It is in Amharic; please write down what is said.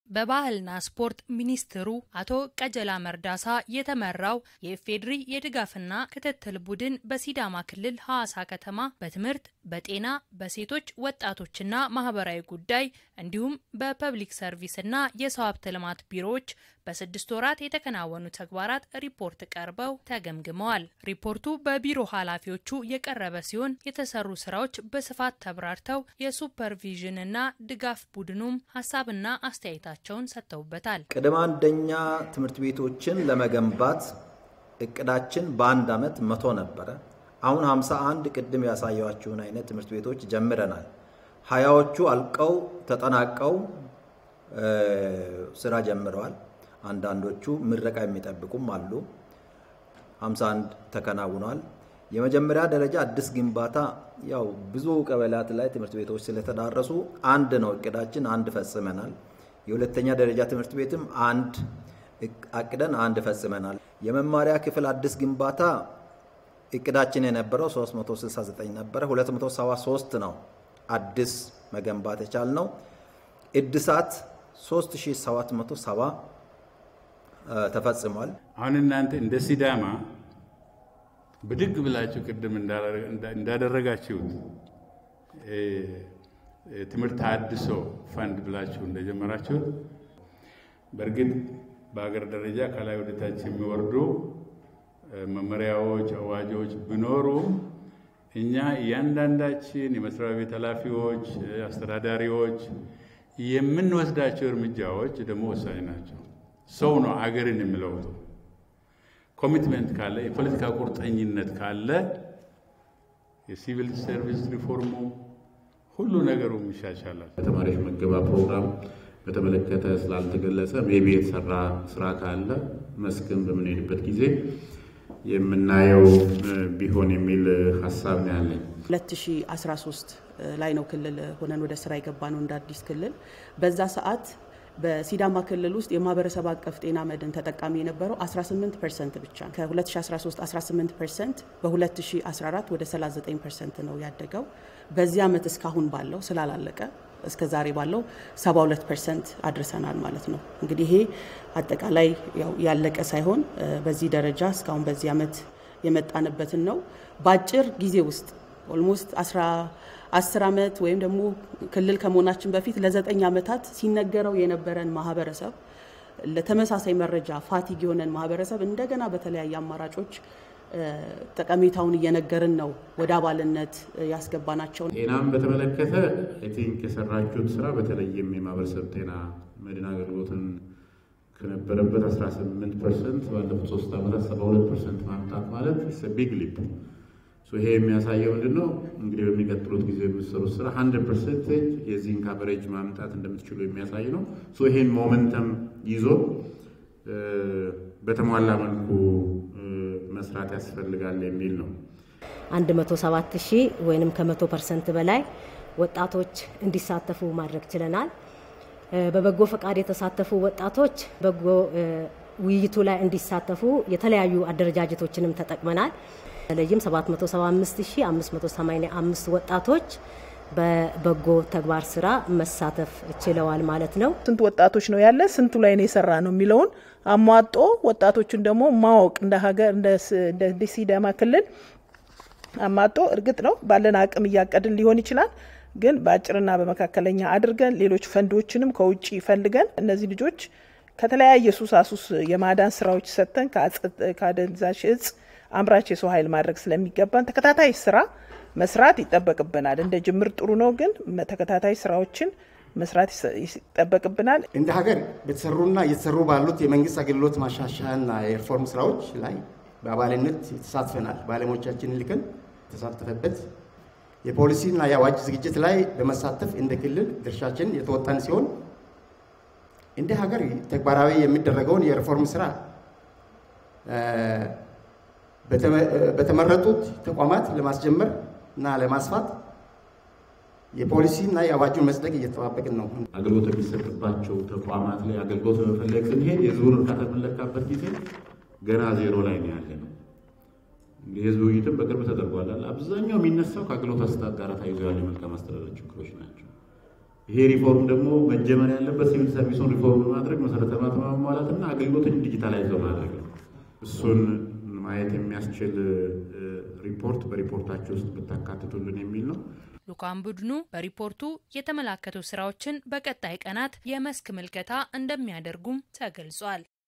በባህልና ስፖርት ሚኒስትሩ አቶ ቀጀላ መርዳሳ የተመራው የኢፌዴሪ የድጋፍና ክትትል ቡድን በሲዳማ ክልል ሐዋሳ ከተማ በትምህርት፣ በጤና፣ በሴቶች ወጣቶችና ማህበራዊ ጉዳይ እንዲሁም በፐብሊክ ሰርቪስና የሰው ሀብት ልማት ቢሮዎች በስድስት ወራት የተከናወኑ ተግባራት ሪፖርት ቀርበው ተገምግመዋል። ሪፖርቱ በቢሮ ኃላፊዎቹ የቀረበ ሲሆን የተሰሩ ስራዎች በስፋት ተብራርተው የሱፐርቪዥንና ድጋፍ ቡድኑም ሀሳብና አስተያየታቸውን ሰጥተውበታል። ቅድመ አንደኛ ትምህርት ቤቶችን ለመገንባት እቅዳችን በአንድ ዓመት መቶ ነበረ። አሁን 51 ቅድም ያሳየኋችሁን አይነት ትምህርት ቤቶች ጀምረናል። ሀያዎቹ አልቀው ተጠናቀው ስራ ጀምረዋል። አንዳንዶቹ ምረቃ የሚጠብቁም አሉ። 51 ተከናውኗል። የመጀመሪያ ደረጃ አዲስ ግንባታ ያው ብዙ ቀበሌያት ላይ ትምህርት ቤቶች ስለተዳረሱ አንድ ነው እቅዳችን፣ አንድ ፈጽመናል። የሁለተኛ ደረጃ ትምህርት ቤትም አንድ አቅደን አንድ ፈጽመናል። የመማሪያ ክፍል አዲስ ግንባታ እቅዳችን የነበረው 369 ነበረ። 273 ነው አዲስ መገንባት የቻልነው። እድሳት 3770 ተፈጽሟል። አሁን እናንተ እንደ ሲዳማ ብድግ ብላችሁ ቅድም እንዳደረጋችሁት ትምህርት አድሶ ፈንድ ብላችሁ እንደጀመራችሁት በእርግጥ በሀገር ደረጃ ከላይ ወደታች የሚወርዱ መመሪያዎች፣ አዋጆች ቢኖሩ እኛ እያንዳንዳችን የመስሪያ ቤት ኃላፊዎች፣ አስተዳዳሪዎች የምንወስዳቸው እርምጃዎች ደግሞ ወሳኝ ናቸው። ሰው ነው አገርን የሚለውጠው። ኮሚትመንት ካለ፣ የፖለቲካ ቁርጠኝነት ካለ የሲቪል ሰርቪስ ሪፎርሙ ሁሉ ነገሩም ይሻሻላል። የተማሪዎች ምገባ ፕሮግራም በተመለከተ ስላልተገለጸ ሜቢ የተሰራ ስራ ካለ መስክን በምንሄድበት ጊዜ የምናየው ቢሆን የሚል ሀሳብ ነው ያለኝ። 2013 ላይ ነው ክልል ሆነን ወደ ስራ የገባ ነው እንደ አዲስ ክልል። በዛ ሰዓት በሲዳማ ክልል ውስጥ የማህበረሰብ አቀፍ ጤና መድን ተጠቃሚ የነበረው 18 ፐርሰንት ብቻ ከ2013 18 ፐርሰንት በ2014 ወደ 39 ፐርሰንት ነው ያደገው። በዚህ ዓመት እስካሁን ባለው ስላላለቀ እስከ ዛሬ ባለው 72 ፐርሰንት አድርሰናል ማለት ነው። እንግዲህ ይሄ አጠቃላይ ያለቀ ሳይሆን በዚህ ደረጃ እስካሁን በዚህ ዓመት የመጣንበትን ነው። በአጭር ጊዜ ውስጥ ኦልሞስት አስር ዓመት ወይም ደግሞ ክልል ከመሆናችን በፊት ለዘጠኝ ዓመታት ሲነገረው የነበረን ማህበረሰብ ለተመሳሳይ መረጃ ፋቲግ የሆነን ማህበረሰብ እንደገና በተለያየ አማራጮች ጠቀሜታውን እየነገርን ነው ወደ አባልነት ያስገባናቸው። ጤናም በተመለከተ አይ ቲንክ የሰራችሁት ስራ በተለይም የማህበረሰብ ጤና መድን አገልግሎትን ከነበረበት 18 ፐርሰንት ባለፉት ሶስት ዓመታት 72 ፐርሰንት ማምጣት ማለት ቢግ ሊፕ። ይሄ የሚያሳየው ምንድን ነው? እንግዲህ በሚቀጥሉት ጊዜ የምትሰሩት ስራ 100 ፐርሰንቴጅ የዚህን ካቨሬጅ ማምጣት እንደምትችሉ የሚያሳይ ነው። ይሄን ሞመንተም ይዞ በተሟላ መልኩ መስራት ያስፈልጋል የሚል ነው። 107 ሺህ ወይም ከመቶ ፐርሰንት በላይ ወጣቶች እንዲሳተፉ ማድረግ ችለናል። በበጎ ፈቃድ የተሳተፉ ወጣቶች በጎ ውይይቱ ላይ እንዲሳተፉ የተለያዩ አደረጃጀቶችንም ተጠቅመናል። በተለይም 775585 ወጣቶች በበጎ ተግባር ስራ መሳተፍ ችለዋል ማለት ነው። ስንት ወጣቶች ነው ያለ፣ ስንቱ ላይ ነው የሰራ ነው የሚለውን አሟጦ ወጣቶቹን ደግሞ ማወቅ እንደ ሀገር እንደ ሲዳማ ክልል አሟጦ እርግጥ ነው ባለን አቅም እያቀድን ሊሆን ይችላል ግን በአጭርና በመካከለኛ አድርገን ሌሎች ፈንዶችንም ከውጭ ፈልገን እነዚህ ልጆች ከተለያየ ሱሳሱስ የማዳን ስራዎች ሰጥተን ከአደንዛዥ እጽ አምራች የሰው ኃይል ማድረግ ስለሚገባን ተከታታይ ስራ መስራት ይጠበቅብናል። እንደ ጅምር ጥሩ ነው፣ ግን ተከታታይ ስራዎችን መስራት ይጠበቅብናል። እንደ ሀገር በተሰሩና እየተሰሩ ባሉት የመንግስት አገልግሎት ማሻሻያና የሪፎርም ስራዎች ላይ በአባልነት ተሳትፈናል። ባለሙያዎቻችንን ልከን የተሳተፈበት የፖሊሲና የአዋጅ ዝግጅት ላይ በመሳተፍ እንደ ክልል ድርሻችን የተወጣን ሲሆን እንደ ሀገር ተግባራዊ የሚደረገውን የሪፎርም ስራ በተመረጡት ተቋማት ለማስጀመር እና ለማስፋት የፖሊሲና የአዋጁን መጽደቅ እየተጠባበቅን ነው። አገልግሎት የሚሰጥባቸው ተቋማት ላይ አገልግሎት በመፈለግ ስንሄድ የህዝቡን እርካታ የምንለካበት ጊዜ ገና ዜሮ ላይ ነው ያለ ነው። የህዝብ ውይይትም በቅርብ ተደርጓል። አብዛኛው የሚነሳው ከአገልግሎት አሰጣጥ ጋር ተያይዞ ያሉ የመልካም አስተዳደር ችግሮች ናቸው። ይሄ ሪፎርም ደግሞ መጀመር ያለበት ሲቪል ሰርቪሱን ሪፎርም በማድረግ መሰረተ ልማት ማሟላትና አገልግሎትን ዲጂታላይዝ በማድረግ ነው። እሱን ማየት የሚያስችል ሪፖርት በሪፖርታቸው ውስጥ ብታካትቱልን የሚል ነው። ልኡካን ቡድኑ በሪፖርቱ የተመላከቱ ስራዎችን በቀጣይ ቀናት የመስክ ምልከታ እንደሚያደርጉም ተገልጿል።